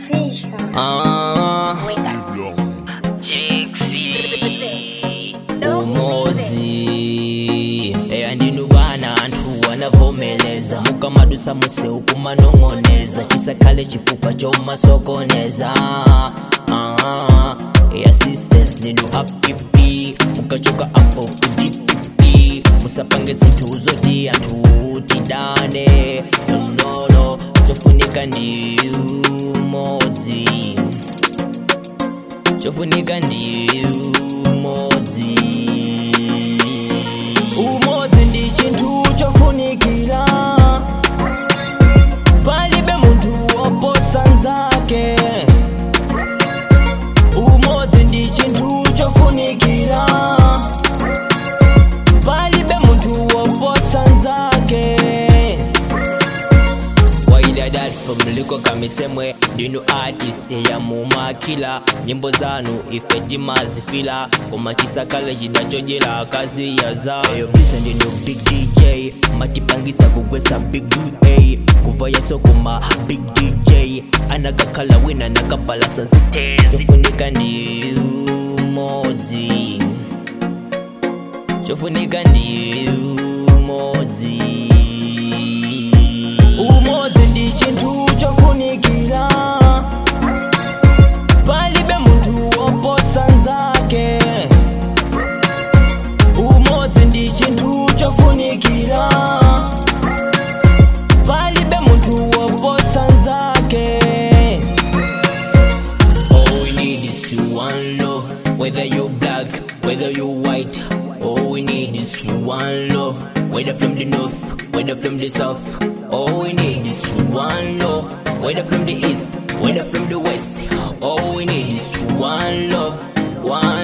Fisher. Ah, Wake up. umodzi eya ndinu vana anthu wanavomeleza mukamadusa museu kumanong'oneza chisakhale chifukwa chomasokoneza Ah, eya sisters ndinu hapipi mukachoka apo kudipipi musapange zinthu zoti anthu tidane nonono chofunika ndi umodzi chofunika ndi umodzi umodzi ndi chinthu chofunikira palibe munthu woposa nzake umodzi ndi chinthu chofunikira palibe munthu woposa nzake waidadat from kamisemwe ndinu artist ya mumakila nyimbo zanu ife timazifila koma chisakale chinachojela akazi ya za eyo bisa ndinu big dj matipangisa kugwesa big da kuva yasokoma big dj anagakhala wina nakapalasa nsitezi chofunika ndi umodzi chofunika ndi umodzi umodzi ndi chinthu chofunikira palibe munthu woposa nzake umodzi ndi chinthu chofunikira palibe munthu woposa nzake All we need is one love, whether you black, whether you white. All we need is one love, whether from the north, whether from the south. All we need is one love, whether from the east, whether from the west. All we need is one love, one